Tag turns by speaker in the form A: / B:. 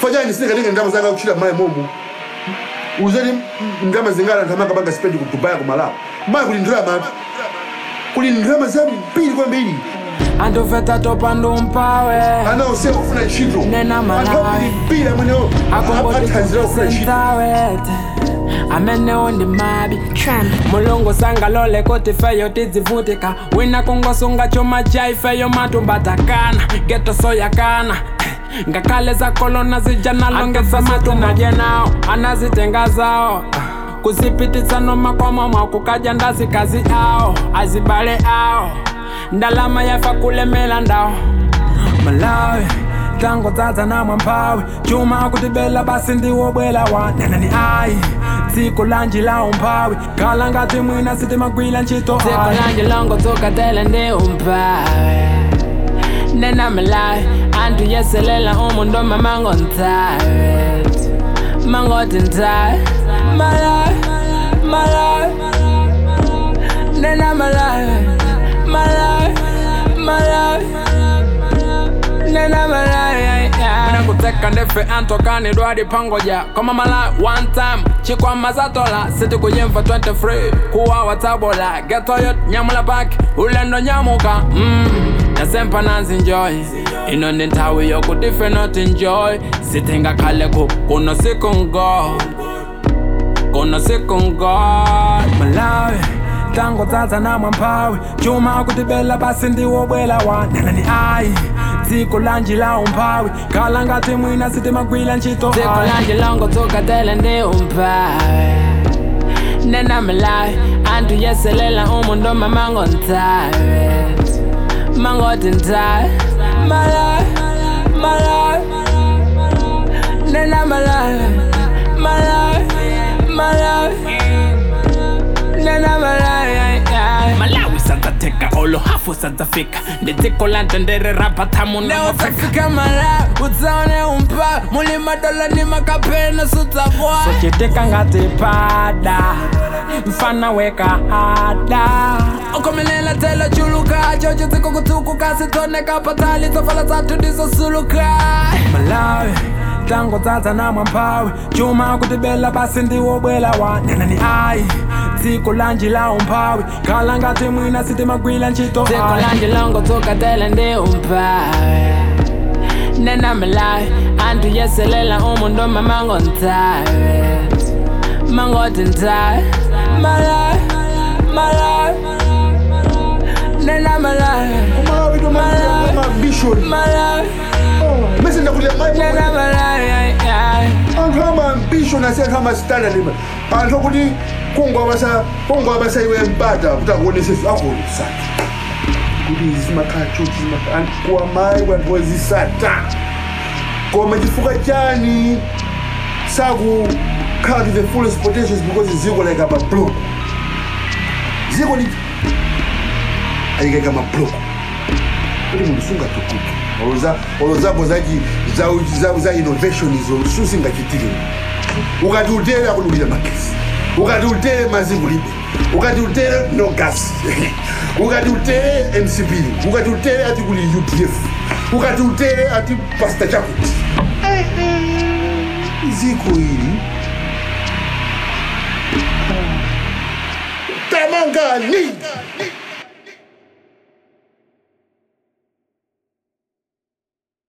A: fanyani sinekatenga ndalama zanga kuchita mayi momo uzati ndalama zingala anthu amanga banga spendi ku dubai ku malawi mayi kuli ndalama kuli ndalama zambiri kwambiri
B: andoveta topanda umpawe
A: anaose kufuna ntchito
B: Nena malawi.
A: anthu apilipira amwenewo athanzira kufuna ntchito
B: akombodikosentawete amenewo ndi mabi
C: Tramp.
B: mulungu sangalole kuti feyo tidzivutika wina kungosunga chuma cha ifeyo matumbatakana geto soyakana ngakhale zakolona zija nalongeza matunadye nawo anazitenga zawo kuzipititsa nomakwama mwakukaja ndazikazi awo azibale awo ndalama yafa kulemela ndawo malawi tango dzadza namwe mphawi chuma akutibela basi ndiwo bwela wa nenani ayi dziko lanji la umphawi khala ngati mwina sitimagwira ntchito dziko lanji longo dzukatele ndi umphawi nena malawi anthu yeselela umu ndoma mango nthawi mangoti nthawi malawi malawi nena malawi malawi malawi nena malawi mina kutseka ndefe antokani dwadi pangoja koma malawi one time chikwama zatola siti kuyimva 23 kuwawa tabola getoyot nyamula paki ulendo nyamuka mm. nasempa nanzinjoy ino ndi nthawi yokuti ife not enjoy sitingakhale ku kuno sikungo kuno sikungo malawi tango dzadza namwe mphawi chuma akutibela basi ndiwo bwela wa nenani ayi dziko lanji la umphawi khala ngati mwina sitimagwira ntchito dziko lanji longo dzukatele ndi umphawi nena malawi anthu yeselela umu ndoma mango nthawi mangoti nthawi malawi malawi nena malawi malawi malawi nena malawi malawi sadzateka olo hafu sadzafika ndi dziko la tendere rapatamuneotafika malawi udzaone umpa muli madola ni makapena sudzakwa sochitika ngati pada mfana wekahada ukomelela telo chuluka chocho dziko kutsukuka sitoneka patali tsofala dzathu ndizosuluka malawi tango dzadza namwe mphawi chuma akutibela basi ndiwo bwela wa nenani ayi dziko lanji la umphawi khala ngati mwina sitimagwira ntchito dziko lanji longo dzukatele ndi umphawi nena malawi anthu yeselela umu ndoma mango nthawi mangoti nthawi malawi malawi nena malawi
A: malawi to
B: Malawi.
A: mabishoni
B: malawi
A: mese ndakuti
B: nena malawi
A: anthu amambishoni asi anthu amastandard anthu akuti kongwabasa kongwabasa iwe mpata kuti akuoneseso akuonesati kuti izi zimakhala chochi zimakhala kuwa mayi anthu wazisata koma chifukwa chani sakukhala to the fullest potentials because ziko like amabloko ziko li ayikaika mabloko kuti munthu sungatukuke oloza olozako zachi za, za, za innovation izo susingachitike ukati utere akudulira magesi ukati utere mazingulibe ukati utere no gas ukati utere mcp ukati utere ati kuli udf ukati utere ati pasta chakuti ziko ili tamangani